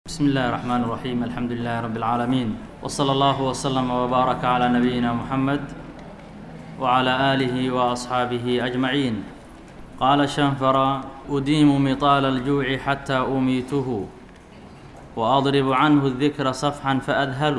بسم الله الرحمن الرحيم الحمد لله رب العالمين وصلى الله وسلم وبارك على نبينا محمد وعلى آله وأصحابه أجمعين قال شنفر أديم مطال الجوع حتى أميته وأضرب عنه الذكر صفحا فأذهل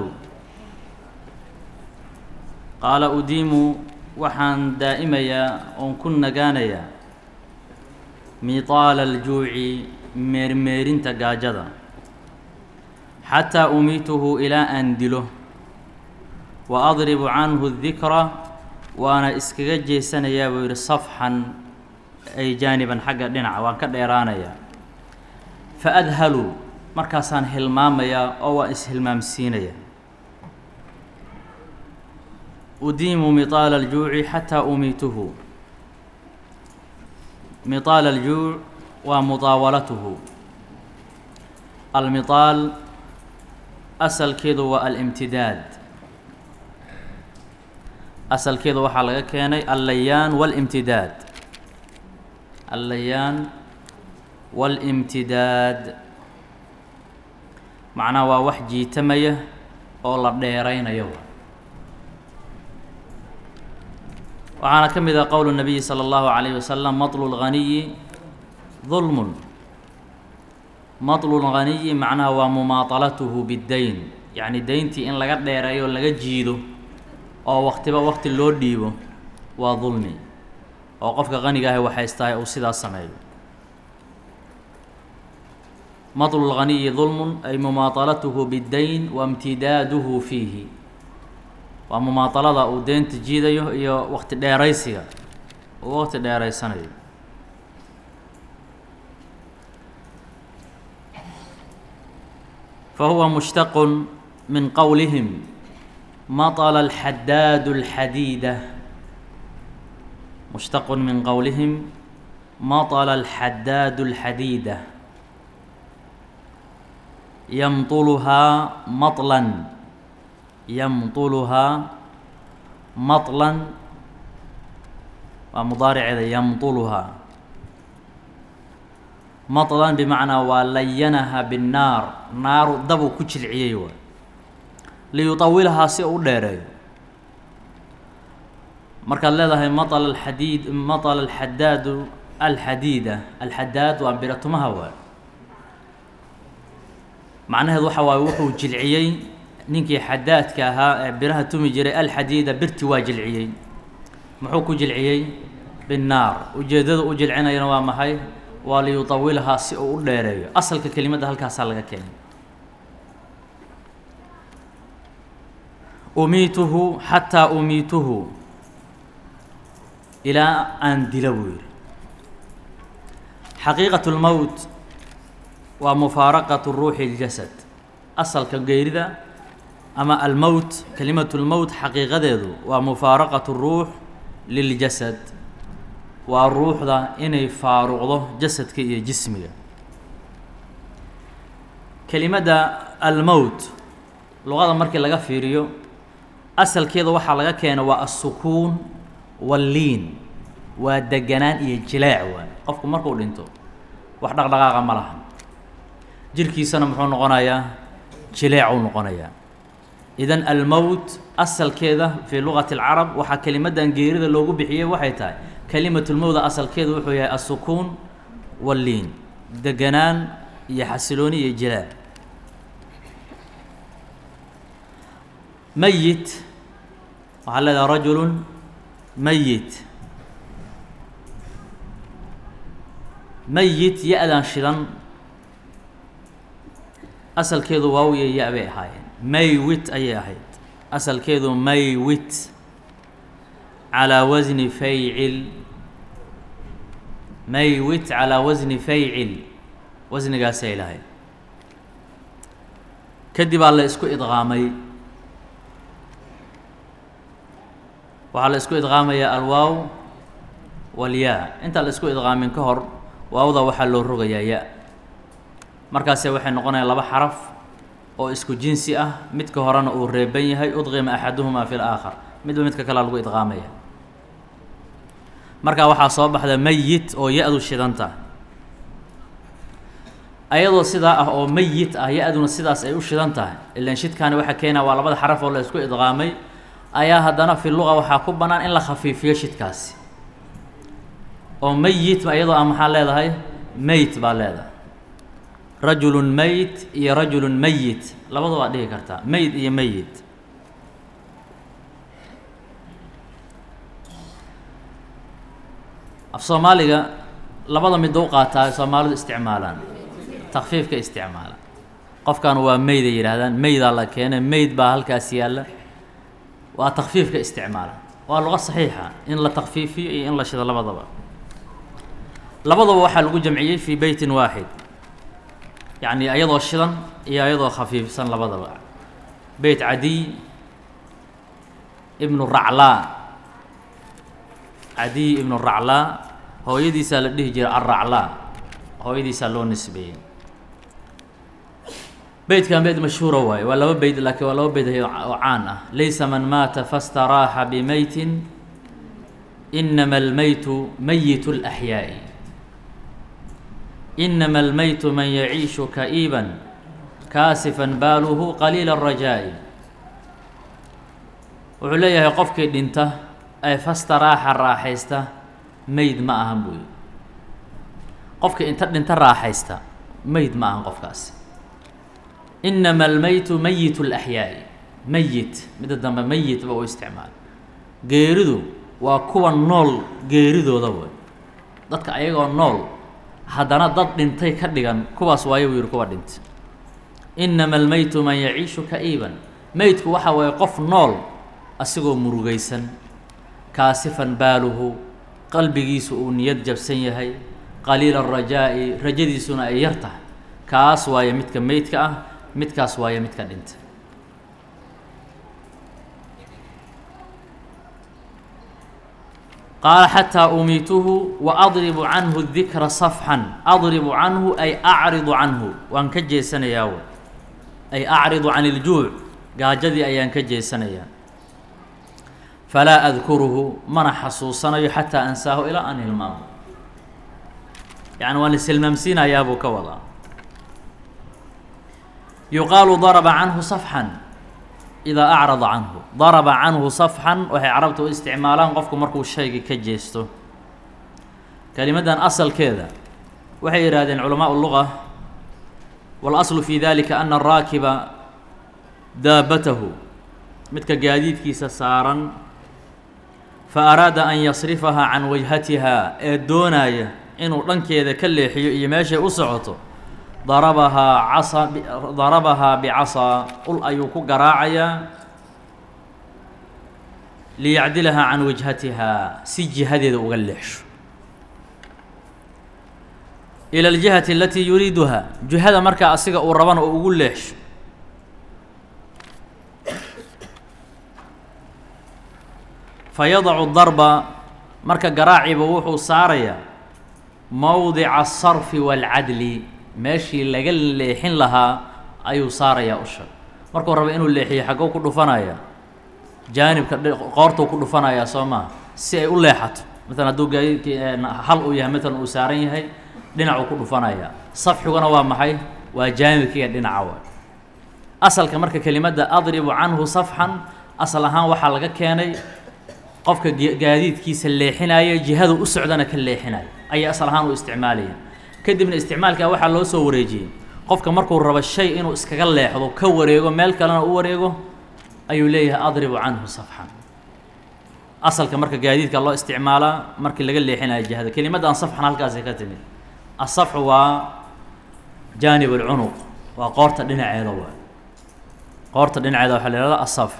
قال أديم waxaan daa'imayaa oon ku nagaanayaa miطaala aljuuci meermeerinta gaajada xataa umiituhu ilaa aan dilo wa adribu canhu dikra waana iskaga jeesanayaa buu yidhi safxan ay jaaniban xagga dhinaca waan ka dheeraanayaa fa adhalu markaasaan hilmaamayaa oo waan ishilmaamsiinayaa udiimu miطaala aljuuci xataa umiituhu miطaala aljuuc waa muطaawalatuhu almiطaal asalkeedu waa alimtidaad asalkeedu waxaa laga keenay allayaan waاlimtidaad allayaan waاlimtidaad macnaha waa wax jiitamaya oo la dheeraynayo waxaana ka mid ah qowl الnabiyi slى اllahu عalayه wasalam maطlu اlganiyi dulmun maطlu اlganiyi macnaha waa mumaaطalatuhu biddayn yacni deyntii in laga dheereeyo laga jiido oo waktiba wakti loo dhiibo waa dulmi oo qofka qaniga ahi waxaystahay uu sidaas sameeyo maطlu اlganiyi dulmun ay mumaaطalatuhu biddayn waاmtidaaduhu fiihi waa mumaaطalada uu deynta jiidayo iyo wakti dheeraysiga uu wakti dheeraysanayo fahuwa mushtaq min qowlihim maطla اlxadaad اlxadiida mushtaq min qowlihim maطla اlxadaad اlxadiida yamطuluhaa maطla yamطuluhaa maطlan waa mudaariceeda yamطuluhaa maطlan bimacnaa waa layanaha binnaar naaru dabuu ku jilciyey waay liyuطawilhaa si u dheereeyo markaad leedahay maطl alxadiid maطla alxadaadu alxadiida alxadaad waa biratumaha waay macnaheedu waxa waaye wuxuu jilciyey ninkii xadaadka ahaa ee biraha tumi jiray alxadiida birti waa jilciyey muxuu ku jilciyey binnaar ujeeddada u jilcinayana waa maxay waa liyuطawilhaa si uu u dheereeyo asalka kelimadda halkaasaa laga keenay umiituhu xataa umiituhu ilaa aan dila buu yidhi xaqiiqat اlmowt waa mufaaraqaة ruuxi اljasad asalka geerida ama almowt kelimatu اlmowt xaqiiqadeedu waa mufaaraqaة الruux liljasad waa ruuxda inay faaruqdo jasadka iyo jismiga kelimadda almowt luqada markii laga fiiriyo asalkeeda waxaa laga keena waa assukuun walliin waa deganaan iyo jilaac waay qofku markuu dhinto wax dhaqdhaqaaqa ma laha jirkiisana muxuu noqonayaa jileecuu noqonayaa idan almowt asalkeeda fii luqati اlcarab waxaa kelimaddan geerida loogu bixiyey waxay tahay kelimatulmowda asalkeedu wuxuu yahay assukuun walliin deganaan iyo xasilooni iyo jilaac meyit waxaa leedahay rajulu meyit meyit ya-dan shidan asalkeedu waawiya ya- bay ahaayeen maywit ayay ahayd asalkeedu maywit calaa wasni faycil maywit calaa wasni faycil wasnigaasay lahayd kadib aa la isku idqaamay waxaa la isku idqaamayaa alwaaw walyaa intaan la isku idqaamin ka hor waawda waxaa loo rogayaa ya markaase waxay noqonayaan laba xaraf oo isku jinsi ah midka horena uu reeban yahay udqima axaduhumaa fi laakhar midba midka kalea lagu idqaamaya markaa waxaa soo baxda meyit oo ya-du shidanta ayadoo sidaa ah oo meyit ah ya-duna sidaas ay u shidan tahay ilan shidkaani waxaa keenaa waa labada xaraf oo la isku idqaamay ayaa haddana fi luqa waxaa ku bannaan in la khafiifiyo shidkaasi oo meyit iyadoo ah maxaa leedahay meyt baa leedahay rajulun meyt iyo rajulun meyit labada waa dhihi kartaa meyd iyo meyit af soomaaliga labada mid u qaataa soomaalidu isticmaalaan takfiifka isticmaala qofkan waa meyd ay yidhaahdaan meydaa la keenay meyd baa halkaas yaalla waa takfiifka isticmaala waa luqa saxiixa in la takfiifiyo iyo in la shido labadaba labadaba waxaa lagu jamciyey fii beytin waaxid yacni ayadoo shidan iyo ayadoo khafiifsan labadaba beyt cadiy ibnu raclaa cadiy ibnu raclaa hooyadiisaa la dhihi jiray alraclaa hooyadiisaa loo nisbeeyey beytkan beyt mashhuura waaye waa laba beyt laakiin waa laba beyt oo caan ah laysa man maata fastaraaxa bimeytin inama almeytu meyit اlaxyaaءi inama almeytu man yaciishu ka'iiban kaasifan baaluhu qaliila الrajaa'i wuxuu leeyahay qofkii dhinta ee fastaraaxa raaxaysta meyd ma ahan buuyi qofkii inta dhinta raaxaysta meyd ma ahan qofkaasi inama almeytu meyit اlaxyaaءi meyit midda dambe meyit ba u isticmaal geeridu waa kuwa nool geeridooda way dadka ayagoo nool haddana dad dhintay ka dhigan kuwaas waayo buu yihi kuwa dhintay inama almeytu man yaciishu ka'iiban meydku waxa waaye qof nool asigoo murugaysan kaasifan baaluhu qalbigiisu uu niyad jabsan yahay qaliila arajaa'i rajadiisuna ay yar tahay kaas waaye midka meydka ah midkaas waaye midka dhintay qaala xataa umiituhu wa adribu canhu dikra safxan adribu canhu ay acridu canhu waan ka jeesanayaa w ay acridu can iljuuc gaajadii ayaan ka jeesanayaa falaa adkuruhu mana xasuusanayo xataa ansaahu ilaa an hilmaamo yani waan ishilmaamsiinayaa buu ka wadaa yuqaalu daraba canhu safxan idaa acrada canhu daraba canhu safxan waxay carabta u isticmaalaan qofku markuu shayga ka jeesto kelimaddan asalkeeda waxay yidhaahdeen culamaau luga walaslu fi dalika ana araakiba daabatahu midka gaadiidkiisa saaran fa araada an yasrifahaa can wajhatiha ee doonaya inuu dhankeeda ka leexiyo iyo meeshay u socoto darabahaa casa darabahaa bicasaa ul ayuu ku garaacayaa liyacdilahaa can wajhatihaa si jihadeeda uga leexsho ila aljihati alatii yuriiduhaa jihada markaa asiga uu rabana oo ugu leexsho fayadacu darba marka garaaciba wuxuu saarayaa mowdica asarfi waalcadli meeshii laga leexin lahaa ayuu saarayaa usha markuu raba inuu leexiyo xaggou ku dhufanaya jaanibka qoortuu ku dhufanayaa soo maha si ay u leexato maalan hadduu gaadiidki hal uu yahay maalan uu saaran yahay dhinacuu ku dhufanayaa safxiguna waa maxay waa jaanibkiiga dhinaca wa asalka marka kelimadda adribu canhu safxan asal ahaan waxaa laga keenay qofka gaadiidkiisa leexinaya jihadu u socdana ka leexinaya ayay asal ahaan u isticmaalayeen kadibna isticmaalkaa waxaa loo soo wareejiyey qofka markuu rabo shay inuu iskaga leexdo ka wareego meel kalena u wareego ayuu leeyahay adribu canhu safxan asalka marka gaadiidka loo isticmaalaa markii laga leexinayo jihada kelimaddan safxan halkaasay ka timid asafxu waa jaanib alcunuq waa qoorta dhinaceeda waa qoorta dhinaceeda waxaa la ihahda asafx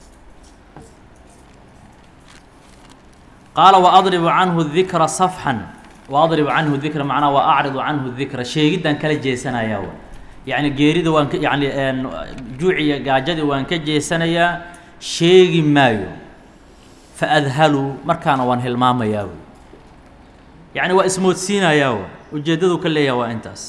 qaala waadribu canhu dikra safxan waadribu canhu dikra macnaa wa acridu canhu dikra sheegiddan kala jeesanayaa w yacni geerida waan ka yani juuciya gaajadii waan ka jeesanayaa sheegi maayo fa adhalu markaana waan hilmaamayaa wy yacni waa ismoodsiinayaa w ujeeddadu ka leeyaha waa intaas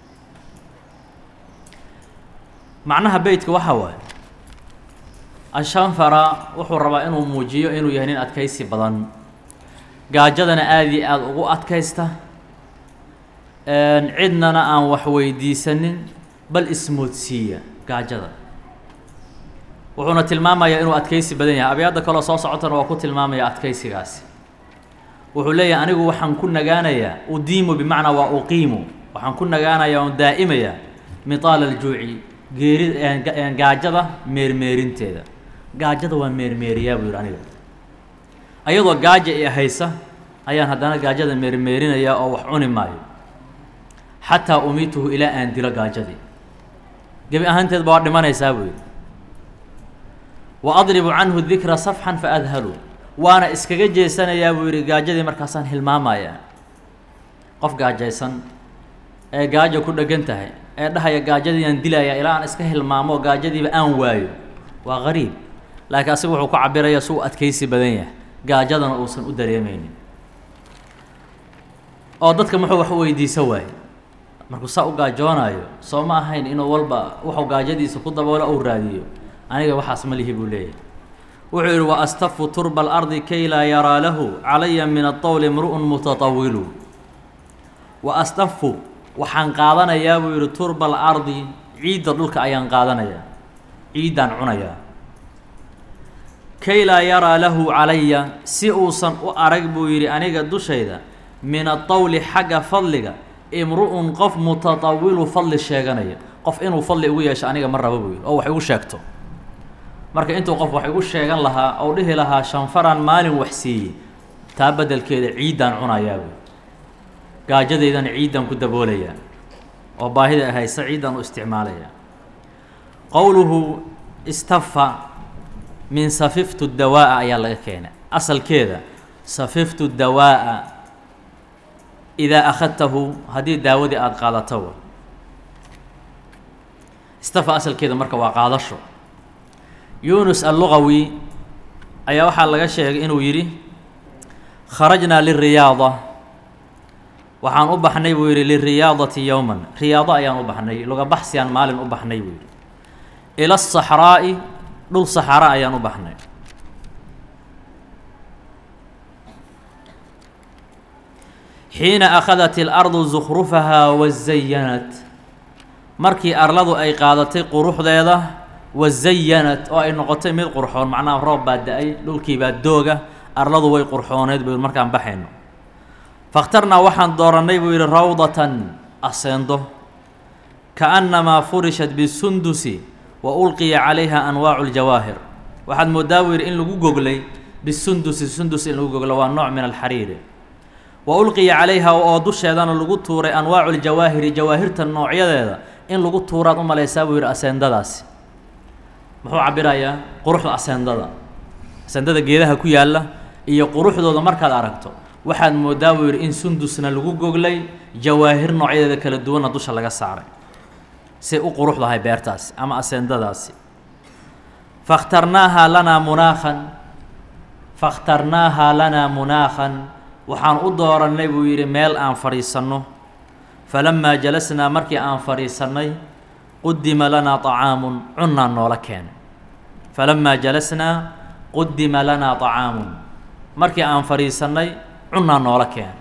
macnaha beytka waxaa waaye ashanfara wuxuu rabaa inuu muujiyo inuu yahay nin adkaysi badan gaajadana aada iyo aada ugu adkaysta cidnana aan wax weydiisanin bal ismoodsiiya gaajada wuxuuna tilmaamayaa inuu adkaysi badan yahay abyaadda kaloo soo socotana waa ku tilmaamaya adkaysigaasi wuxuu leeyahay anigu waxaan ku nagaanayaa udiimu bimacnaa waa uqiimu waxaan ku nagaanayaa oon daa'imayaa mitaala aljuuci geeri gaajada meermeerinteeda gaajada waa meermeeriyaa buu yidhi aniga ayadoo gaaja i haysa ayaan haddana gaajada meermeerinayaa oo wax cuni maayo xataa umiituhu ilaa aan dilo gaajadii gebi ahaanteedba waa dhimanaysaa buu yidhi wa adribu canhu dikra safxan fa adhalu waana iskaga jeesanayaa buu yidhi gaajadii markaasaan hilmaamayaa qof gaajaysan ee gaajo ku dheggan tahay ee dhahaya gaajadiiaan dilayaa ilaa aan iska hilmaamo gaajadiiba aan waayo waa qariib laakiin asiga wuxuu ku cabiraya si uu adkaysi badan yahay gaajadana uusan u dareemaynin oo dadka muxuu wax u weydiisa waaye markuu saa u gaajoonaayo soo ma ahayn inuu walba wuxuu gaajadiisa ku daboolo ou raadiyo aniga waxaas ma lihi buu leeyahay wuxuu yidhi wa astafu turba alardi kay laa yaraa lahu calaya min aطawli mru'un mutatawilu wa astafu waxaan qaadanayaa buu yidhi turba alardi ciidda dhulka ayaan qaadanayaa ciiddaan cunayaa kay laa yaraa lahu calaya si uusan u arag buu yidhi aniga dushayda min aطawli xagga fadliga imru'un qof mutatawilu fadli sheeganaya qof inuu fadli ugu yeesho aniga ma rabo buu yidhi oo wax igu sheegto marka intuu qof wax igu sheegan lahaa ou dhihi lahaa shanfaraan maalin wax siiyey taa beddelkeeda ciiddaan cunayaa buy gaajadaydana ciiddaan ku daboolayaa oo baahida haysa ciiddaan u isticmaalayaa qowluhu istafa min safiftu dawaa'a ayaa laga keenay asalkeeda safiftu dawaa'a idaa akhadtahu haddii daawadii aada qaadato istafa asalkeeda marka waa qaadasho yunus allugawi ayaa waxaa laga sheegay inuu yidhi kharajnaa liriyaada waxaan u baxnay buu yidhi liriyaadati yowman riyaado ayaan u baxnay lugabaxsiyaan maalin u baxnay buu yidhi ila asaxraa'i dhul saxara ayaan u baxnay xiina akhadat اlardu zukrufahaa wazayanat markii arladu ay qaadatay quruxdeeda wazayanat oo ay noqotay mid qurxoon macnaha roob baa da-ay dhulkii baa dooga arladu way qurxooneyd buu markaan baxayno fakhtarnaa waxaan doorannay buu yidhi rawdatan aseendo kaannamaa furishat bisundusi wa ulqiya calayha anwaacu ljawaahir waxaad moodaa buu yidhi in lagu goglay bisundusi sundus in lagu goglo waa nooc min alxariiri wa ulqiya calayha oo dusheedana lagu tuuray anwaacu ljawaahiri jawaahirta noocyadeeda in lagu tuuraad u malaysaa buu yidhi aseendadaasi muxuu cabirayaa quruxda aseendada aseendada geedaha ku yaalla iyo quruxdooda markaad aragto waxaad moodaa buu yidhi in sundusna lagu goglay jawaahir noocyadeeda kala duwanna dusha laga saaray say u quruxdahay beertaasi ama aseendadaasi fakhtarnaahaa lanaa munaakhan fakhtarnaahaa lanaa munaakhan waxaan u doorannay buu yidhi meel aan fadhiisanno falamaa jalasnaa markii aan fadhiisannay qudima lanaa طacaamun cunnaan noola keenay falamaa jalasnaa qudima lanaa طacaamun markii aan fadhiisannay cunnaan noola keenay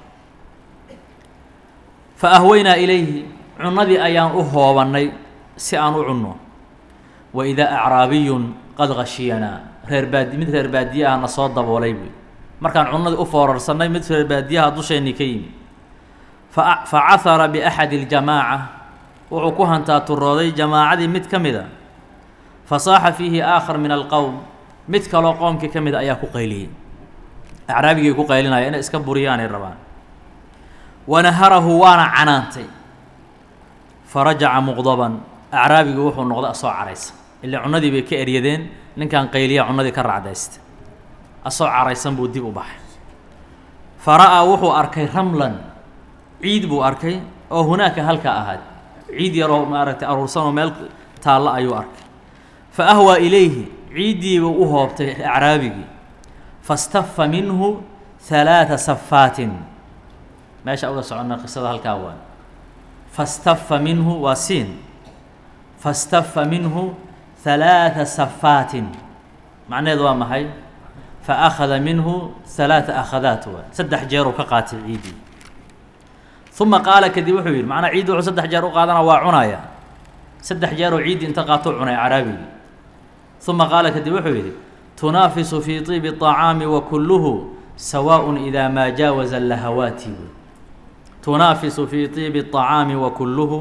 fa ahweynaa ilayhi cunnadii ayaan u hoobannay si aan u cunno wa idaa acraabiyun qad gashiyanaa reer baadi mid reer baadiyaha na soo daboolay buy markaan cunnadii u foorarsanay mid reer baadiyaha dusheennii ka yimi fa fa cahara biaxadi اljamaaca wuxuu ku hantaa turooday jamaacadii mid ka mid a fa saaxa fiihi aakhar min alqowm mid kaloo qoomkii ka mid a ayaa ku qayliyey acraabigii ku qaylinaya inay iska buriyaanay rabaan wanaharahu waana canaantay farajaca muqdaban acraabigii wuxuu noqday asoo caraysan ilaa cunnadii bay ka eryadeen ninkan qayliya cunnadii ka racdaysta asoo caraysan buu dib u baxay fa ra'aa wuxuu arkay ramlan ciid buu arkay oo hunaaka halkaa ahaad ciid yaroo maaragtay aruursanoo meel taalla ayuu arkay fa ahwaa ilayhi ciiddiibuu u hoobtay acraabigii fastafa minhu halaata safaatin meesha uga soconna qisada halkaa waa fastafa minhu waa siin fastafa minhu halaata safaatin macnaheedu waa maxay fa akhada minhu halaata akhadaat waa saddex jeeruu ka qaatay ciiddii uma qaala kadib wuxuu yidhi macnaa ciiddi wuxuu saddex jeer u qaadana waa cunaya saddex jeeroo ciiddi inta qaatou cunay caraabigii uma qaala kadib wuxuu yidhi tunaafisu fii طiibi الطacaami wa kulluhu sawaaء idaa maa jaawaza lahawaati tunaafisu fii طiibi الطacaami wa kulluhu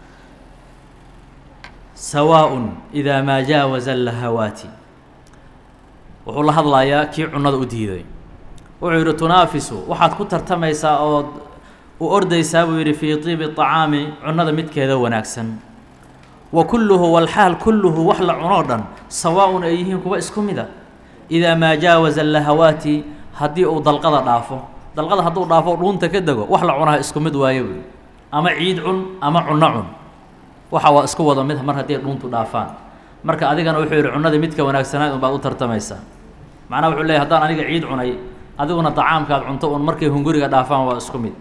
sawaaء idaa maa jaawaza lahawaati wuxuu la hadlayaa kii cunada u diiday wuxuu yidhi tunaafisu waxaad ku tartamaysaa ood u ordaysaa buu yidhi fii طiibi طacaami cunada midkeeda wanaagsan wa kulluhu walxaal kulluhu wax la cunoo dhan sawaaءun ay yihiin kuwa isku mida idaa maa jaawaza lahawaati haddii uu dalqada dhaafo dalqada hadduu dhaafo dhuunta ka dego wax la cunaha isku mid waayo buy ama ciid cun ama cunno cun waxa waa isku wada mid mar haddii dhuuntu dhaafaan marka adigana wuxuu yidhi cunadii midka wanaagsanayd un baad u tartamaysaa macnaha wuxuu leeyahy haddaan aniga ciid cunay adiguna tacaamkaad cunto un markay hunguriga dhaafaan waa isku mid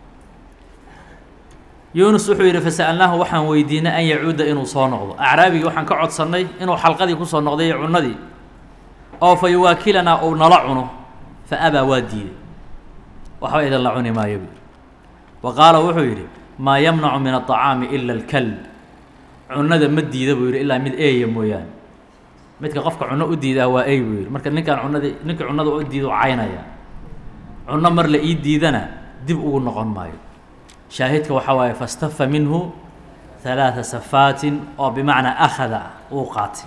yuunus wuxuu yidhi fasa'alnaahu waxaan weydiinay an yacuuda inuu soo noqdo acraabigii waxaan ka codsannay inuu xalqadii kusoo noqday iyo cunnadii oo fa yuwaakilanaa uu nala cuno fa abaa waa diiday waxba idin la cuni maayo buui wa qaala wuxuu yidhi maa yamnacu min aطacaami ila alkalb cunnada ma diida buu yidhi ilaa mid eeya mooyaane midka qofka cunno u diidaa waa ey buu yidhi marka ninkaan cunnadii ninka cunnada u diida u caynaya cunno mar la ii diidana dib ugu noqon maayo shaahidka waxaa waaye fastafa minhu ثalaaثa safaatin oo bimacnaa akhada uu qaatay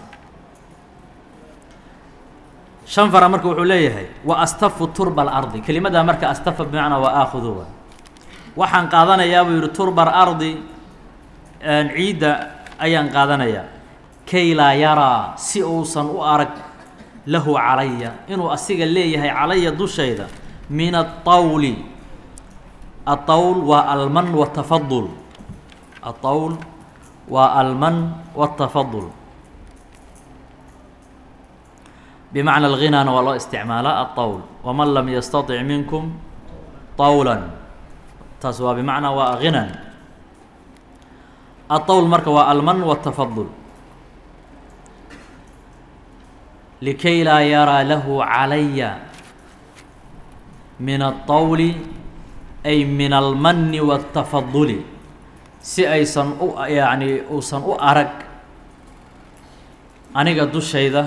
shan fara marka wuxuu leeyahay wa astafu turba alardi kelimadaa marka astafa bimacnaa waa aakhuduwa waxaan qaadanayaa buu yidhi turba alardi ciidda ayaan qaadanayaa kay laa yaraa si uusan u arag lahu calaya inuu asiga leeyahay calaya dushayda min aلطawli aلطawl waa alman wالtafadul aلطawl waa alman wالtafadul bmacna اlغinaana waa loo isticmaalaa aلطawl waman lam yastaطic minkum طawla taas waa bimacnaa waa ginan aلطawl marka waa alman wالtafadul likay laa yaraa lahu calaya min aلطawli ay min almani wالtafaduli si aysan u yani uusan u arag aniga dushayda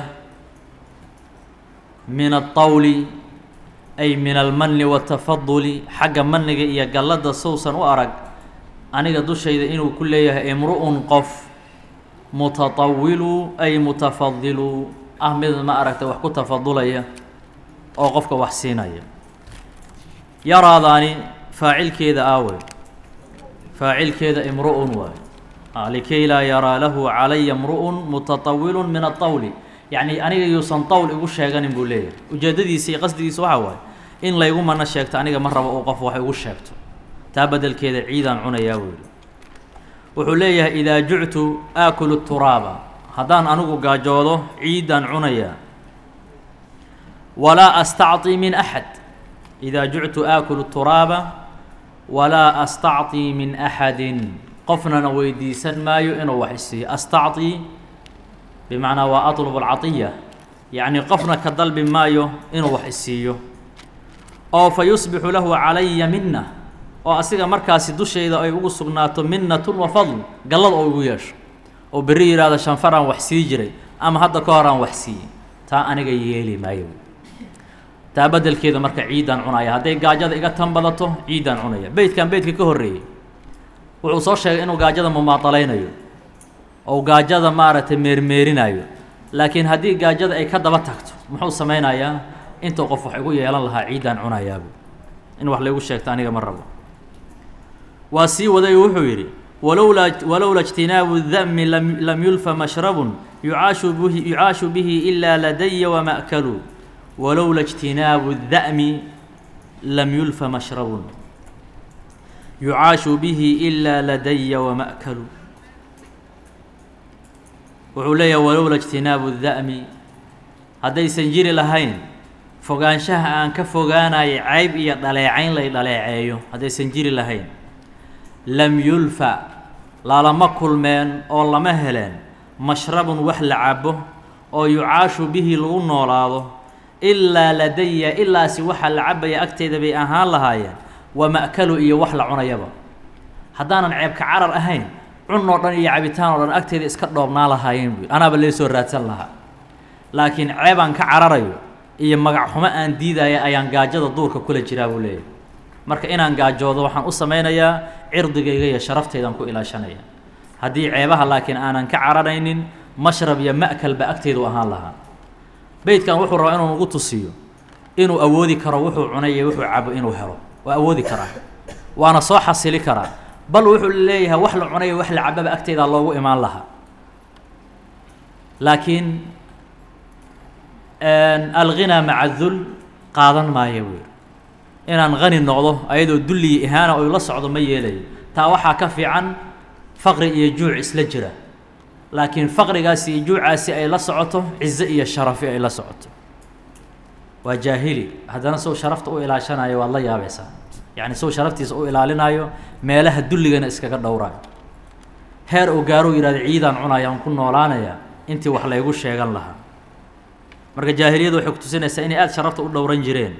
min aلطawli ay min almani wالtafaduli xagga maniga iyo galladda sousan u arag aniga dushayda inuu ku leeyahay imru'un qof mutatawilu ay mutafadilu ah mid ma aragta wax ku tafadulaya oo qofka wax siinaya yaraadaani faacilkeeda aawe faacilkeeda imru'un waay likay laa yaraa lahu calaya imru'un mutatawilu min aلطawli yacni aniga yuusan tawl igu sheeganin buu leeyahay ujeeddadiisa iyo qasdigiisa waxaa waaye in laygu mana sheegto aniga ma rabo uu qof wax igu sheegto taa beddelkeeda ciidaan cunayaa buu yidhi wuxuu leeyahay idaa juctu aakulu turaaba haddaan anigu gaajoodo ciidaan cunayaa walaa astacطii min axad idaa juctu aakulu turaaba walaa astacطii min axadin qofnana weydiisan maayo inuu wax isiiyo astacطii bimacnaa waa aطlb اlcaطiya yacni qofna ka dalbi maayo inuu wax isiiyo oo fa yusbixu lahu calaya mina oo asiga markaasi dushayda ay ugu sugnaato minat wa fadl gallad oo igu yeesho oo berri yidhaahdo shanfaraan wax sii jiray ama hadda ka horaan wax siiyey taa aniga yeeli maayo taa beddelkeeda marka ciiddaan cunaya hadday gaajada iga tan badato ciiddaan cunaya beytkan beytka ka horreeyey wuxuu soo sheegay inuu gaajada mumaaطalaynayo oo gaajada maaragtay meermeerinayo laakiin haddii gaajada ay ka daba tagto muxuu samaynayaa intuu qof wax igu yeelan lahaa ciiddaan cunayaabu in wax laygu sheegto aniga ma rabo waa sii waday wuxuu yidhi walowlaa walowla اجtinaabu الda'mi lam lam yulfa mashrabun yucaashu bihi yucaashu bihi ilaa ladaya wama'kalu walowla اجtinaabu الda'mi lam yulfa mashrabun yucaashu bihi ilaa ladaya wama'kalu wuxuu leeyahay walowla اجtinaabu الda'mi haddaysan jiri lahayn fogaanshaha aan ka fogaanayay cayb iyo dhaleecayn lay dhaleeceeyo haddaysan jiri lahayn lam yulfa lalama kulmeen oo lama heleen mashrabun wax la cabo oo yucaashu bihi lagu noolaado ilaa ladaya ilaasi waxa la cabaya agteeda bay ahaan lahaayeen wa ma'kalu iyo wax la cunayaba haddaanan ceebka carar ahayn cun oo dhan iyo cabitaan oo dhan agteeda iska dhoobnaa lahaayeen buy anaaba lee soo raadsan lahaa laakiin ceebaan ka cararayo iyo magac xumo aan diidaya ayaan gaajada duurka kula jiraa buu leeyahay marka inaan gaajoodo waxaan u samaynayaa cirdigayga iyo sharaftaydan ku ilaashanaya haddii ceebaha laakiin aanan ka cararaynin mashrab iyo ma'kalba agteydu ahaan lahaa beydkan wuxuu rabaa inuu nagu tusiyo inuu awoodi karo wuxuu cunay iyo wuxuu cabo inuu helo waa awoodi karaa waana soo xasili karaa bal wuxuu leeyahay wax la cunay iyo wax la cababa agteydaa loogu imaan lahaa laakiin alghinaa maca dul qaadan maayo buu yidhi inaan hani noqdo ayadoo dulliyi ihaana oy la socdo ma yeelayo taa waxaa ka fiican faqri iyo juuc isla jira laakiin faqrigaasi iyo juucaasi ay la socoto cizo iyo sharafi ay la socoto waa jaahili haddana sow sharafta u ilaashanayo waad la yaabaysaa yacni sow sharaftiisa u ilaalinayo meelaha dulligana iskaga dhowraayo heer uu gaaruu yidhahdo ciidaan cunaya aan ku noolaanaya intii wax laygu sheegan lahaa marka jaahiliyadu waxay ku tusinaysaa inay aada sharafta u dhowran jireen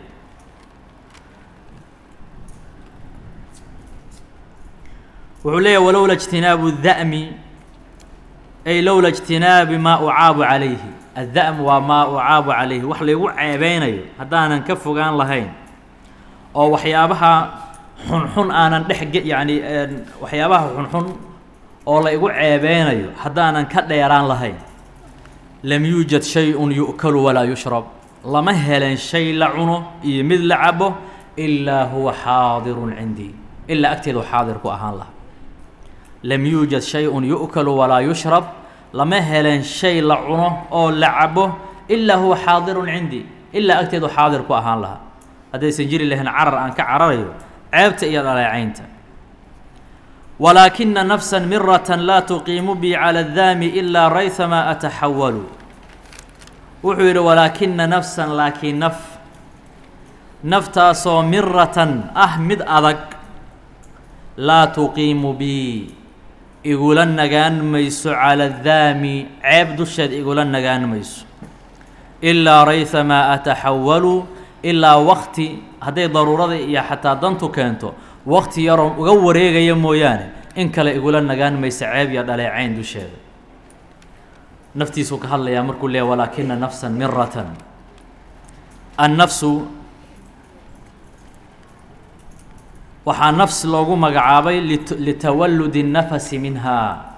wuxuu leeyahy walowla اجtinaabu الda'mi ay lowla اجtinaabi maa ucaabu calayhi aلda'm waa maa ucaabu calayhi wax laygu ceebeynayo haddaanan ka fogaan lahayn oo waxyaabaha xunxun aanan dhex ge yacni waxyaabaha xunxun oo la igu ceebeynayo haddaanan ka dheeraan lahayn lam yuujad shay-un yu'kalu walaa yushrab lama helen shay la cuno iyo mid la cabo ilaa huwa xaadirun cindii ilaa agteedu xaadir ku ahaan laha lam yuujad shay-un yu'kalu walaa yushrab lama helen shay la cuno oo la cabo ilaa huwa xaadirun cindii ilaa agteedu xaadir ku ahaan lahaa haddaysan jiri lahayn carar aan ka cararayo ceebta iyo dhaleecaynta walaakina nafsa mirata laa tuqiimu bi cala daami ilaa rayhamaa ataxawalu wuxuu yidhi walaakina nafsan laakiin naf naftaasoo miratan ah mid adag laa tuqiimu bi igula nagaan mayso cala daami ceeb dusheed igula nagaan mayso ilaa rayhamaa ataxawalu ilaa wakti hadday daruurada iyo xataa dantu keento wakti yaroon uga wareegaya mooyaane in kale igula nagaan maysa ceeb iyo dhaleecayn dusheeda naftiisuu ka hadlayaa markuu leeya walaakina nafsan miratan annafsu waxaa nafs loogu magacaabay litawalludi الnafasi minha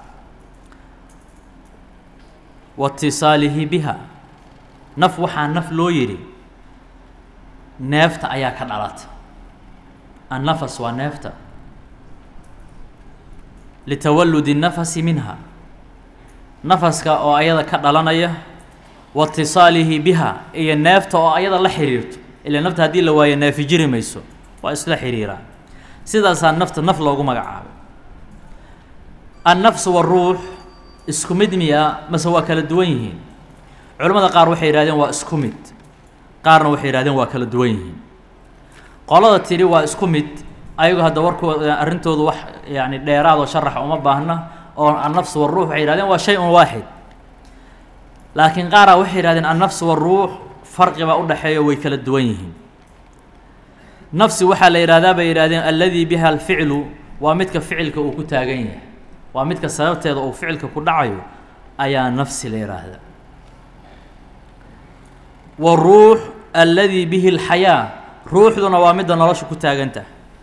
wa اtiصaalihi biha naf waxaa naf loo yidhi neefta ayaa ka dhalata annafas waa neefta litawalludi الnafasi minha nafaska oo ayada ka dhalanaya wa اtiصaalihi biha iyo neefta oo ayada la xiriirto ila nafta haddii la waayo neefi jiri mayso waa isla xiriiraan sidaasaa nafta naf loogu magacaabay annafs waruux isku mid miya mase waa kala duwan yihiin culimmada qaar waxay yihahdeen waa isku mid qaarna waxay yihahdeen waa kala duwan yihiin qolada tidhi waa isku mid ayagu hadda warkooda arrintoodu wax yani dheeraadoo sharaxa uma baahna oo annafs waruux waxay yihahdeen waa shay un waaxid laakiin qaaraa waxay yihahdeen annafs waruux farqi baa u dhexeeya way kala duwan yihiin nafsi waxaa la yidhahdaa bay yidhahdeen alladii biha alficlu waa midka ficilka uu ku taagan yahay waa midka sababteeda uu ficilka ku dhacayo ayaa nafsi la yidhaahdaa waruux alladii bihi alxayaa ruuxduna waa midda nolosha ku taagantah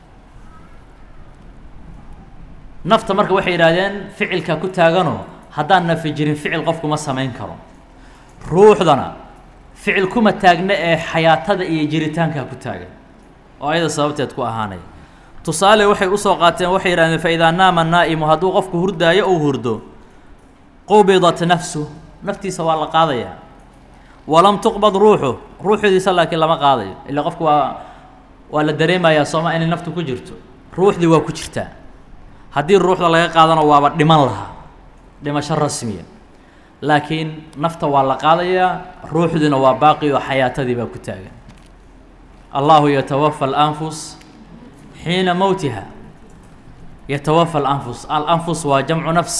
nafta marka waxay yidhahdeen ficilka ku taaganoo haddaan nafi jirin ficil qofku ma samayn karo ruuxdana ficil kuma taagna ee xayaatada iyo jiritaankaa ku taagan oo ayada sababteed ku ahaanaya tusaale waxay usoo qaateen waxay yidhahdeen fa idaa naama naa'imu hadduu qofku hurdaayo ou hurdo qubidat nafsu naftiisa waa la qaadayaa walam tuqbad ruuxu ruuxdiisa laakiin lama qaadayo ila qofku waa waa la dareemayaa sooma inay naftu ku jirto ruuxdii waa ku jirtaa haddii ruuxda laga qaadano waaba dhiman lahaa dhimasho rasmiya laakiin nafta waa la qaadayaa ruuxdiina waa baaqi oo xayaatadii baa ku taagan allahu yatawafa alanfus xiina mowtiha yatawafa alanfus alanfus waa jamcu nafs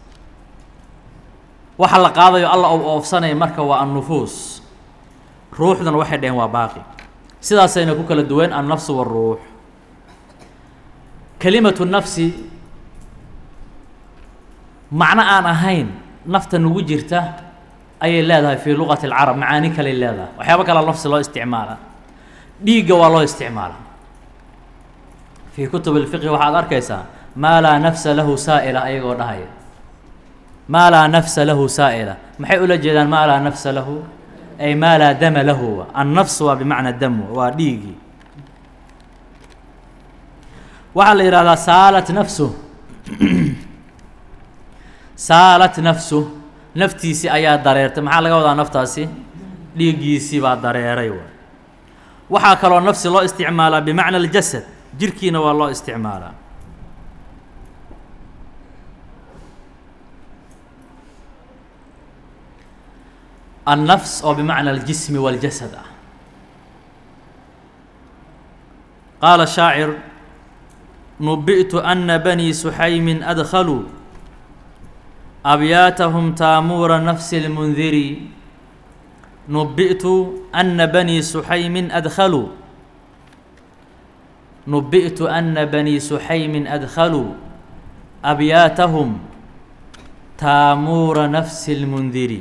waxa la qaadayo alla ou oofsanaya marka waa annufuus ruuxduna waxay dhaheen waa baaqi sidaasayna ku kala duween annafsu waruux kelimatu nafsi macno aan ahayn nafta nugu jirta ayay leedahay fii luqati alcarab macaani kaley leedahay waxyaabo kalea lafsi loo isticmaala dhiigga waa loo isticmaala fii kutub اlfiqhi waxaad arkaysaa maa laa nafsa lahu saa'ila ayagoo dhahaya maa laa nafsa lahu saa'ila maxay ula jeedaan maa laa nafsa lahu ay maa laa dama lahu annafs waa bimacna dam waa dhiigii waxaa la yidhahdaa saalat nafsu saalat nafsu naftiisii ayaa dareertay maxaa laga wadaa naftaasi dhiiggiisii baa dareeray waay waxaa kaloo nafsi loo isticmaalaa bimacna aljasad jirkiina waa loo isticmaalaa النفس oo بمعنى الجسم والجسد ah قال الشاacر نبئت أن بني سحيم أدخلوا أبياتهم تامور نفس المنذر نبئت أن بني سحيم أدخلوا نبئت أن بني سحيم أدخلوا أبياتهم تامور نفس المنذر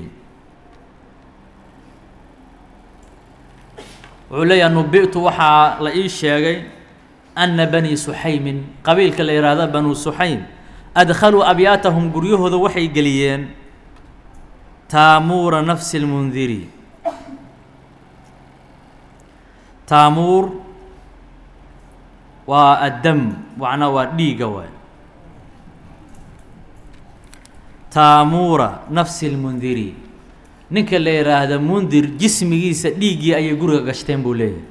wuxuu leeyaha nubi'tu waxaa la ii sheegay anna bani suxaymin qabiilka la yidhaahda banuu suxaym adkhaluu abyaatahum guryahooda waxay geliyeen taamuura nafsi lmundiri taamuur waa addam macnaa waa dhiiga waay taamuura nafsi lmundiri ninka la yidhaahda mundir jismigiisa dhiiggii ayay guriga gashteen buu leeyahay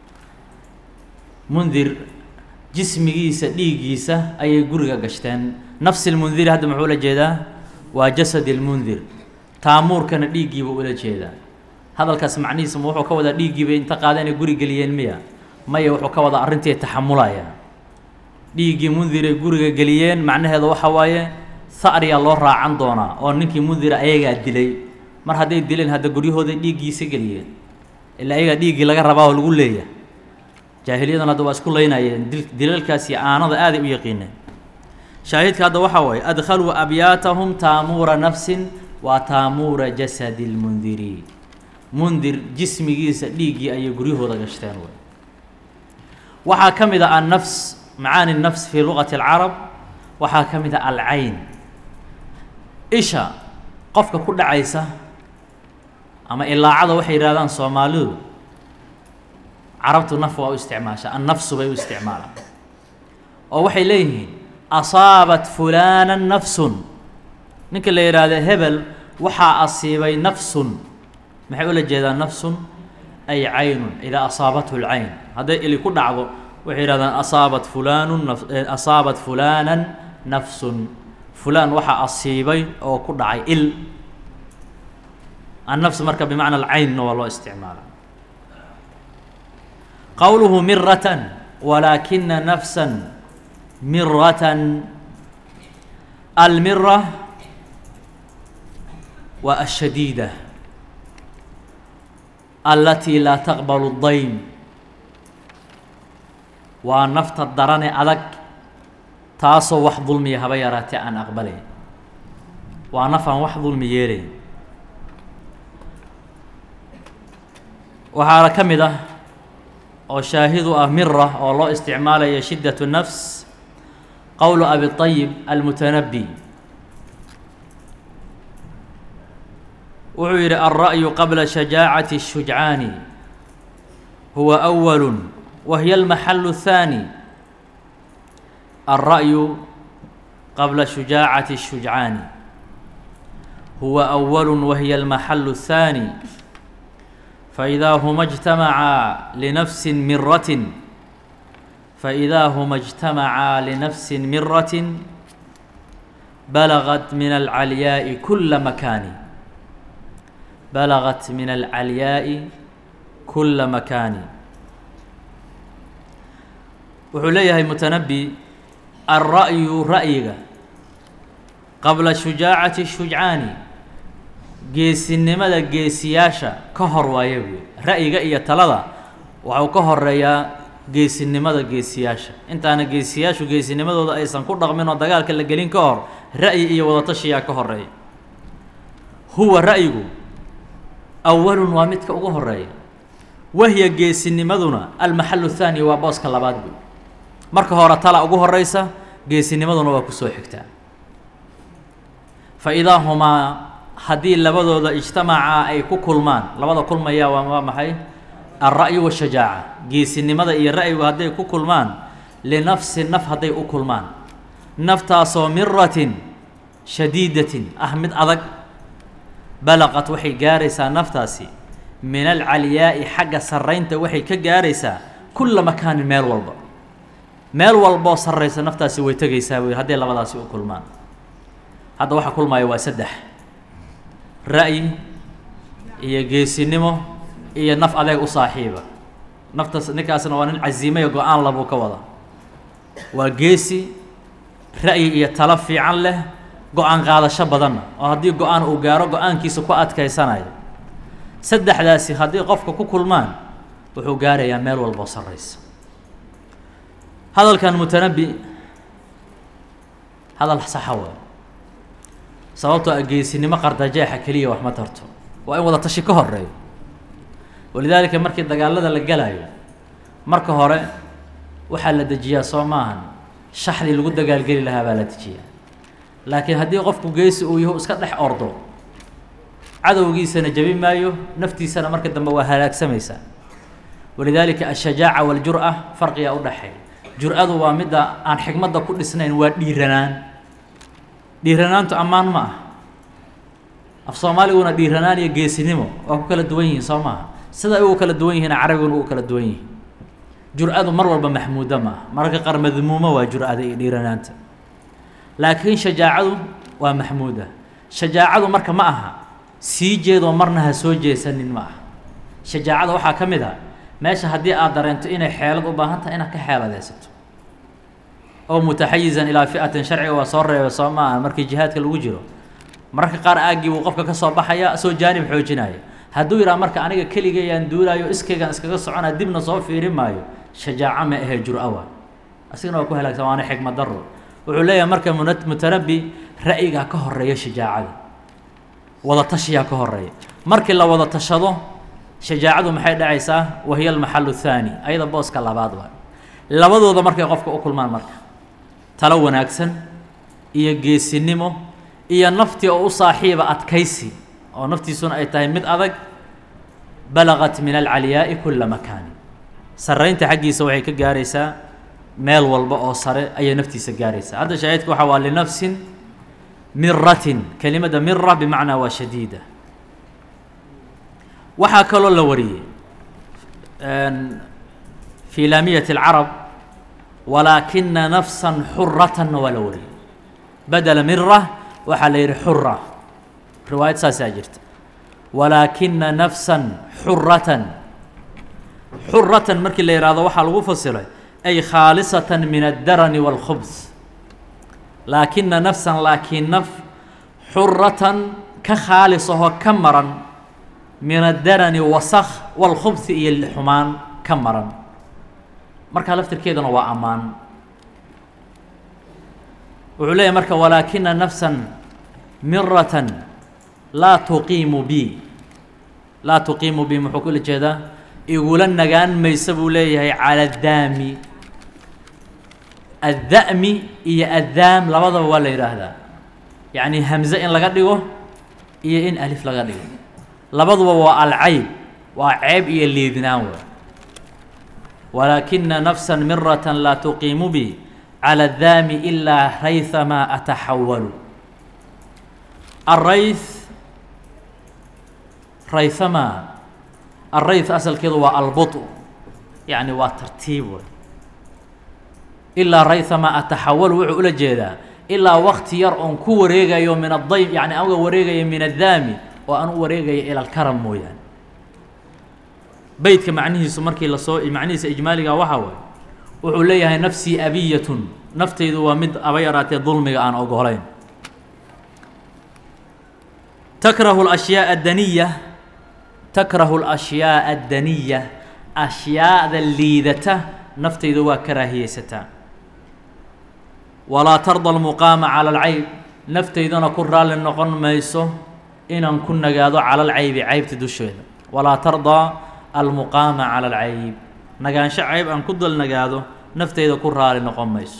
mundir jismigiisa dhiiggiisa ayay guriga gashteen nafsi lmundiri hadda muxuu ula jeedaa waa jasad lmundir taamuurkana dhiiggiiba ula jeedaa hadalkaas macnihiisa ma wuxuu ka wadaa dhiiggiiba inta qaada inay guri geliyeen miya maya wuxuu ka wadaa arrintii taxamulaya dhiiggii mundiray guriga geliyeen macnaheeda waxa waaye ha'riyaa loo raacan doonaa oo ninkii mundira ayagaa dilay mar hadday dileen hadda guryahooday dhiiggiisa geliyeen ilaa ayagaa dhiiggii laga rabaa oo lagu leeyahay jaahiliyadan hadda waa isku laynayeen dil dilalkaas iyo aanada aaday u yaqiineen shaahidka hadda waxaa waaye adkhaluu abyaatahum taamuura nafsin waa taamuura jasadi lmundiri mundir jismigiisa dhiiggii ayay guryahooda gashteen way waxaa ka mid a annafs macaani nafs fii luqati alcarab waxaa ka mid a alcayn isha qofka ku dhacaysa ama ilaacada waxay yidhahdaan soomaalidu carabtu naf waa u isticmaasha annafsu bay u isticmaalaan oo waxay leeyihiin asaabat fulaana nafsun ninka la yidhaahda hebel waxaa asiibay nafsun maxay ula jeedaan nafsun ay caynun idaa asaabathu lcayn hadday ili ku dhacdo waxay yidhahdaan asaabat fulaanu naf asaabat fulaanan nafsun fulaan waxaa asiibay oo ku dhacay il النفس marka بمعنى الcaynna waa loo استعmaala qowluhu miraة ولakina نفسا miraة الmirة waa الشhadيدة التي laa تqبل الضaym waa nafta darane adag taasoo wax dulmiya haba yaraatee aan aqbalayn waa naf aan wax dulmi yeelayn waxaana ka mid ah oo shaahidu ah mira oo loo isticmaalayo shiddaة الnafs qowlu abi طayib almutanabi wuxuu yidhi alra'yu qabla shajaacaةi الshujcaani huwa أwal wahiy اlmaxalu الثaanي alra'yu qabla shujaacaةi الshujcaani huwa أwal wahiy اlmaxalu الثaanي فإذا هما اجتمعا لنفس مرة فإذا هما اجتمعا لنفس مرة بلغت من العلياء كل مكان بلغت من العلياء كل مكان wuxuu leeyahay mتنبي الرأي رأyiga qabla شhuجاacaةi الشhuجعاani geesinimada geesiyaasha ka hor waaya buy ra'yiga iyo talada waxau ka horeeyaa geesinimada geesiyaasha intaana geesiyaashu geesinimadooda aysan ku dhaqmin oo dagaalka la gelin ka hor ra'yi iyo wadatashiyaa ka horeeya huwa ra'yigu awalun waa midka ugu horeeya wahiya geesinimaduna almaxalu thaani waa booska labaad buy marka hore tala ugu horeysa geesinimaduna waa kusoo xigtaa fa idaa humaa haddii labadooda ijtamacaa ay ku kulmaan labada kulmaya waa waa maxay alra'yu washajaaca geesinimada iyo ra'yigu hadday ku kulmaan linafsi naf hadday u kulmaan naftaasoo miratin shadiidatin ah mid adag balaqat waxay gaaraysaa naftaasi min alcaliyaa'i xagga sarraynta waxay ka gaaraysaa kulla makaanin meel walba meel walboo sarraysa naftaasi way tegaysaa wey hadday labadaasi u kulmaan hadda waxa kulmaya waa saddex ra'yi iyo geesinimo iyo naf adeeg u saaxiiba naftaas ninkaasna waa nin casiimayo go-aan labuu ka wada waa geesi ra'yi iyo talo fiican leh go-aan qaadasho badanna oo haddii go-aan uu gaaro go-aankiisa ku adkaysanayo saddexdaasi haddii qofka ku kulmaan wuxuu gaarayaa meel walboo sarraysa hadalkan mutanabi hadal saxa waa sababtoo a geesinimo qardajeexa keliya wax ma tarto waa in wada tashi ka horeeyo walidaalika markii dagaalada la galayo marka hore waxaa la dejiyaa soo maahan shaxdii lagu dagaalgeli lahaa baa la dejiyaa laakiin haddii qofku geesi uu yaho iska dhex ordo cadowgiisana jabi maayo naftiisana marka dambe waa halaagsamaysaa walidaalika ashajaaca waljur-a farqigaa u dhexeeya jur-adu waa midda aan xigmadda ku dhisnayn waa dhiiranaan dhiiranaantu ammaan ma ah af soomaaliguna dhiiranaan iyo geesinimo waa ku kala duwan yihiin soo maaha sida ay ugu kala duwan yihiin carabiguna ugu kala duwan yihiin jur-adu mar walba maxmuudo ma ah mararka qaar madmuumo waa jur-ada iyo dhiiranaanta laakiin shajaacadu waa maxmuuda shajaacadu marka ma aha sii jeedoo marna ha soo jeesanin ma aha shajaacada waxaa ka mid a meesha haddii aad dareento inay xeelad u baahan tahay inaad ka xeeladaysato oo mutaxayizan ilaa fi'atin sharciga waa soo reeba soo maaha markii jihaadka lagu jiro mararka qaar aaggii buu qofka ka soo baxaya soo jaanib xoojinaya hadduu yidhaha marka aniga keligayaan duulaayo iskaygaan iskaga soconaa dibna soo fiirin maayo shajaaco ma ahee jur-a waa asigana waa ku halaagsan waana xikmad daro wuxuu leeyahay marka muna mutanabi ra'yigaa ka horeeya shajaacada wada tashiyaa ka horeeya markii la wada tashado shajaacadu maxay dhacaysaa wahiya almaxalu thaani ayada booska labaad waa labadooda markay qofka u kulmaan marka talo wanaagsan iyo geesinimo iyo naftii oo u saaxiiba adkaysi oo naftiisuna ay tahay mid adag balaqat min alcaliyaa'i kulla makaani sarraynta xaggiisa waxay ka gaaraysaa meel walba oo sare ayay naftiisa gaaraysaa hadda shaahidka waxaa waa linafsin miratin kelimada mira bimacnaa waa shadiida waxaa kaloo la wariyey fii laamiyati اlcarab walaakina nafsan xuratanna waa la wariyey badela mira waxaa la yidhi xura riwaayad saasaa jirta walaakina nafsan xuratan xuratan markii la yidhaahdo waxaa lagu fasiray ay khaalisatan min addarani wاlkhubs laakina nafsan laakiin naf xuratan ka khaalis ahoo ka maran min addarani wasakh wاlkhubsi iyo xumaan ka maran markaa laftirkeeduna waa ammaan wuxuu leeyahy marka walaakina nafsan miratan laa tuqiimu bi laa tuqiimu bi muxuu kula jeedaa igula nagaan maysa buu leeyahay cala addaami adda'mi iyo addaam labadaba waa la yidhaahdaa yacni hamze in laga dhigo iyo in alif laga dhigo labaduba waa alcayb waa ceeb iyo liidnaan wa walaakina nafsa mirata laa tuqiimu bi calى الdaami ilaa rayثama ataxawalu الrayث rayثama الrayث asalkeedu waa albuطء yani waa tartiib wey ilaa rayثama ataxawalu wuxuu ula jeedaa ilaa wakti yar oon ku wareegayo min adayb yani an uga wareegayo min addaami oo aan u wareegayo ilى اlkaram mooyaane beytka macnihiisu markii lasoo macnihiisa ijmaaliga waxaa waaye wuxuu leeyahay nafsii abiyatun naftaydu waa mid aba yaraatee dulmiga aan ogolayn takrahu اlashyaaa addaniya takrahu اlashyaaa addaniya ashyaada liidata naftayda waa karaahiyeysataa walaa tarda almuqaama cala alcayb naftaydana ku raalli noqon mayso inaan ku nagaado cala alcaybi caybta dusheeda walaa tardaa almuqaama cala alcayb nagaansho cayb aan ku dal nagaado naftayda ku raali noqon mayso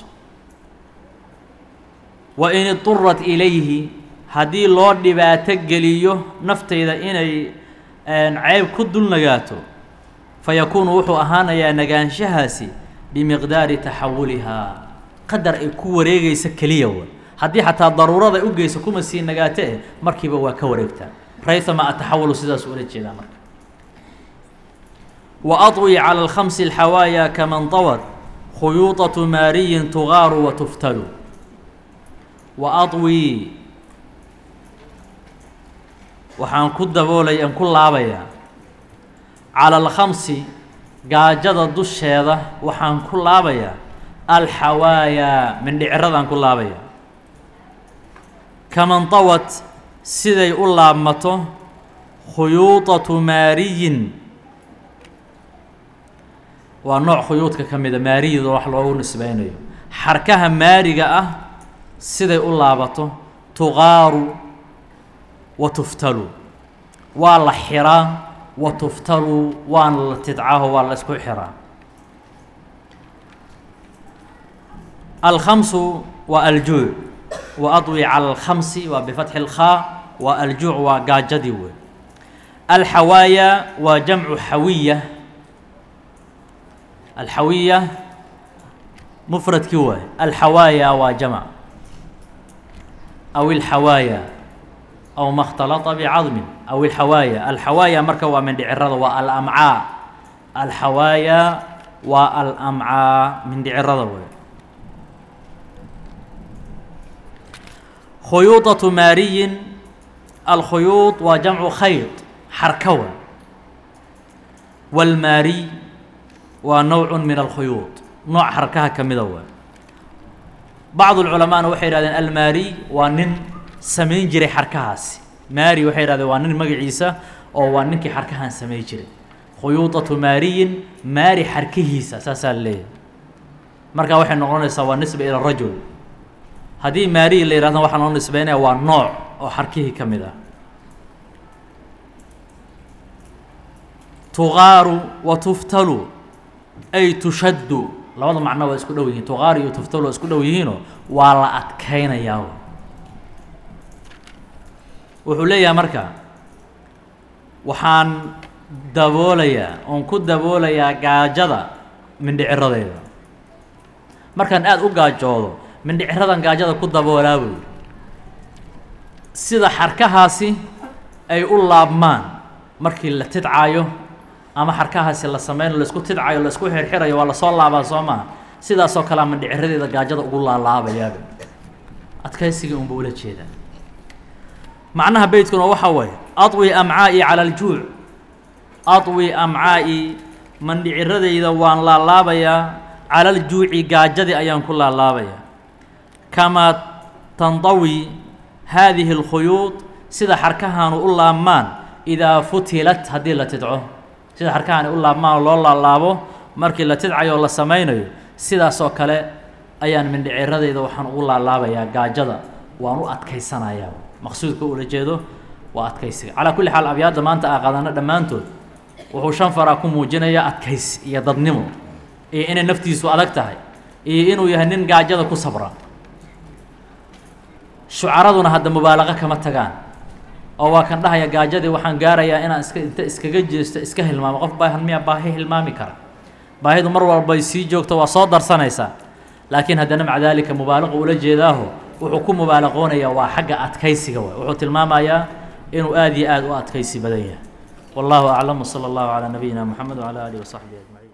wa in idurat ilayhi haddii loo dhibaato geliyo naftayda inay cayb ku dul nagaato fayakuunu wuxuu ahaanayaa nagaanshahaasi bimiqdaari taxawulihaa qadar ay ku wareegaysa keliya wa haddii xataa daruurada u geyso kuma sii nagaate eh markiiba waa ka wareegtaa raythama ataxawulu sidaas ula jeedaa marka wa aطwi calى اlkhamsi اlxawaaya kaman طawad khuyuuطaةu maariyin tugaaru wa tuftalu wa aطwi waxaan ku daboolay aan ku laabayaa calى اlkhamsi gaajada dusheeda waxaan ku laabayaa alxawaayaa mindhiciradaan ku laabaya kaman tawad siday u laabmato khuyuuطatu maariyin waa nooc khuyuudka ka mida maariyada wax loogu nisbeynayo xarkaha maariga ah siday u laabato tuqaaru wa tuftalu waa la xiraa wa tuftalu waana la tidcaho waa la isku xiraa alkhamsu waa aljuuc wa adwi cala alkhamsi waa bifatxi اlkhaa waa aljuuc waa gaajadii wey alxawaaya waa jamcu xawiya alxawiya mufradkii waay alxawaaya waa jamc aw ilxawaaya aw ma اkhtalata bicadmin aw ilxawaaya alxawaaya marka waa mindhicirada waa alamcaa alxawaaya waa alamcaa mindhicirada wey khuyuuطaةu maariyin alkhuyuuط waa jamcu khayط xarkawa wاlmaariy waa nowc min alkhuyuuط nooc xarkaha ka mida waa bacd اculamaana waxay yihahdeen almaariy waa nin samayn jiray xarkahaasi maari waxay yihahdeen waa nin magaciisa oo waa ninkii xarkahan samayn jiray khuyuuطaةu maariyin maari xarkihiisa saasaa leeyahay markaa waxay noqonaysaa waa nisba ilى rajul haddii maariyi la yihahdo waxaa loo nisbeynaya waa nooc oo xarkihii ka mid ah tuqaaru wa tuftalu ay tushaddu labada macno waa isku dhow yihiin tuqaaru iyo tuftalu waa isku dhow yihiinoo waa la adkaynayaa wuxuu leeyahay marka waxaan daboolayaa oon ku daboolayaa gaajada mindhiciradeeda markaan aada u gaajoodo mindhiciradan gaajada ku daboolaa buy sida xarkahaasi ay u laabmaan markii la tidcaayo ama xarkahaasi la sameynayo laisku tidcayo laisku xirxirayo waa lasoo laabaa soo maa sidaasoo kalea mindhiciradeeda gaajada ugu laalaabayaaba adkaysigii unba ula jeedaa macnaha beytkuna waxaa waaye aطwi amcaa'i cala aljuuc aطwi amcaa'i mandhiciradayda waan laalaabayaa cala aljuuci gaajadii ayaan ku laalaabayaa kamaa tandawi haadihi اlkhuyuuط sida xarkahaanu u laabmaan idaa futilat haddii la tidco sida xarkahaani u laabmaan oo loo laalaabo markii la tidcayo oo la samaynayo sidaasoo kale ayaan mindhiciradayda waxaan ugu laalaabayaa gaajada waan u adkaysanayaa maqsuudka ula jeedo waa adkaysiga calaa kulli xaal abyaadda maanta aa qaadano dhammaantood wuxuu shan faraa ku muujinayaa adkaysi iyo dadnimo iyo inay naftiisu adag tahay iyo inuu yahay nin gaajada ku sabra shucaraduna hadda mubaalaqo kama tagaan oo waa kan dhahaya gaajadii waxaan gaarayaa inaan iska inta iskaga jeesto iska hilmaamo qof baahan miyaa baahi hilmaami kara baahidu mar walbay sii joogto waa soo darsanaysaa laakiin haddana maca daalika mubaalaqo ula jeedaaho wuxuu ku mubaalaqoonayaa waa xagga adkaysiga waay wuxuu tilmaamayaa inuu aada iyo aada u adkaysi badan yahay wallahu aclam wsala allahu calaa nabiyina moxamed wcala aalihi wasaxbihi ajmaciin